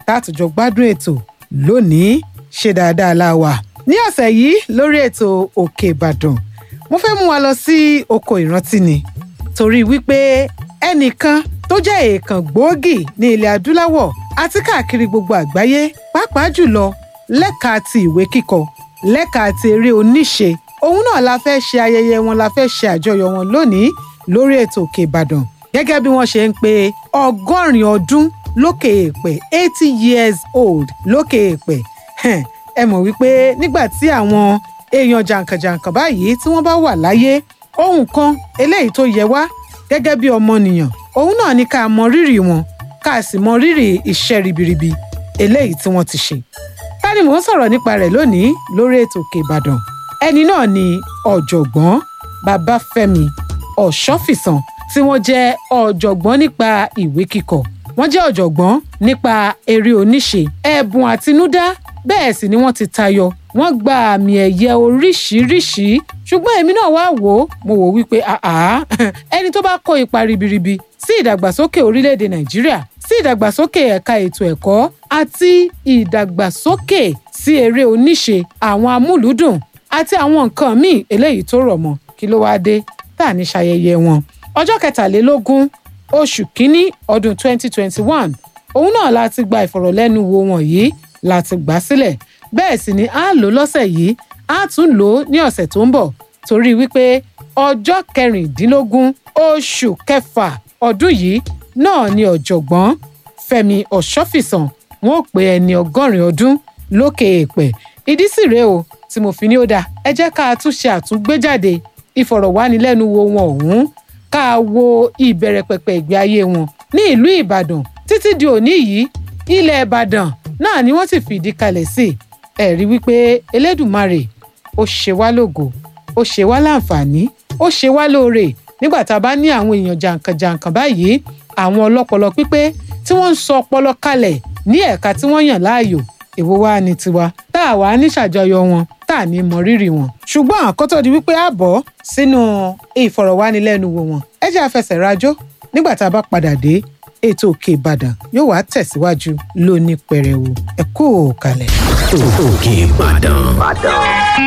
tátùjọ gbádùn ètò lónìí ṣe dáadáa la wà. ní ọ̀sẹ̀ yìí lórí ètò òkè ìbàdàn mo fẹ́ mú wa lọ sí oko ìrántí ni torí wípé ẹnìkan tó jẹ́ èèkàn gbòógì ní ilẹ̀ adúláwọ̀ àti káàkiri gbogbo àgbáyé pàápàá jùlọ lẹ́ka ti ìwé kíkọ lẹ́ka ti eré oníṣe òun náà la fẹ́ ṣe ayẹyẹ wọn la fẹ́ ṣe àjọyọ̀ wọn lónìí lórí ètò òkè ìbàdàn gẹ́gẹ́ bí wọ́n ṣe ń pe ọgọ́rin ọdún lókè èèpẹ̀ eighty years old lókè èèpẹ̀ ẹ mọ̀ wípé nígbà tí àwọn èèyàn jàǹkànjàǹkàn báyìí tí wọ́n bá wà láyé ohun kan eléyìí tó yẹ wá gẹ́gẹ́ bí ọmọnìyàn òun náà ní ká mọ rírì wọn ká sì mọ rírì iṣẹ́ ribiribi eléyìí tí wọ́n ti ṣe. ta ni mò ń sọ̀rọ̀ nípa rẹ̀ lónìí lórí ètò òkè ìbàdàn ẹni náà ni ọ̀jọ̀gbọ́n babafẹ́mi ọ̀ṣọ́fìsàn tí wọ́n jẹ́ ọ̀jọ̀gbọ́n nípa ìwé kíkọ wọ́n jẹ́ ọ̀jọ̀gbọ́n nípa eré oníṣe ẹ̀bùn àtinúdá bẹ́ẹ̀ sì ni wọ́n ti tayọ wọ́n gba àmì ẹ̀yẹ oríṣiríṣi ṣùgbọ́n èmi náà wá wò ó mo wò wípé àá ẹni tó bá kó ipa ribiribi sí ìdàgbàsókè orílẹ̀-èdè nàìjíríà sí ìdàgbàsókè ẹ̀ka ètò ẹ̀kọ́ àti ìdàgbàsókè sí eré oníṣe àwọn amúlùúdùn àti àwọn nǹkan míì eléyìí tó rọ̀ mọ́ kí ló wáá dé tá à ní ṣayẹyẹ wọn ọjọ́ kẹtàlélógún oṣù kínní ọdún 2021 òun náà láti gba ìfọ̀rọ̀lẹ́nuwò wọn yìí láti gbà sílẹ̀ bẹ́ẹ̀ sì ni a lò lọ́sẹ̀ yìí a tún lò ó ní ọ̀sẹ̀ tó ń bọ̀ torí wípé ọjọ́ kẹrìndínlógún oṣù kẹfà ọdún yìí náà ni ọ̀jọ̀gbọ́n fẹ́mi ọ̀ṣọ́fìsàn wọn ò pé ẹni ọgọ́rin ọdún lókè èèpẹ̀ ìdí sì rèé o tí mo fi ní ó dáa ẹ jẹ́ ká tún ṣe àtúngbéjáde ìfọ̀rọ̀wánilẹ́nuwò wọn ọ̀hún ká wo ìbẹ̀rẹ̀ pẹ̀pẹ̀ ìgbé ayé wọn ní ìlú ìbàdàn títí di òní yìí ilẹ̀ ìbàdàn náà ni wọ́n sì fìdí kalẹ̀ sí ẹ̀rí wípé elédùmarè ó ṣe wá lógo ó ṣe wá láǹfààní ó ṣe wá lóore nígbà tá a bá ní àwọn èèyàn jàǹkànjàǹkàn báyìí àwọn ọlọ́pọlọ pípé tí wọ́n ń sọ ọpọlọ kalẹ̀ ní ẹ̀ka tí wọ́n yàn láàyò èwo wá ní tiwa tá a wà ní ṣàjọyọ̀ wọn tá a ní mọ rírì wọn. ṣùgbọ́n àkótó di wípé a bọ̀ sínú ìfọ̀rọ̀wánilẹ́nuwò wọn ẹ jẹ́ àfẹsẹ̀ rajó nígbà tá a bá padà dé ètò òkè ìbàdàn yóò wá tẹ̀síwájú lóní pẹrẹwu ẹ kú òkàlẹ̀. òkè ìbàdàn.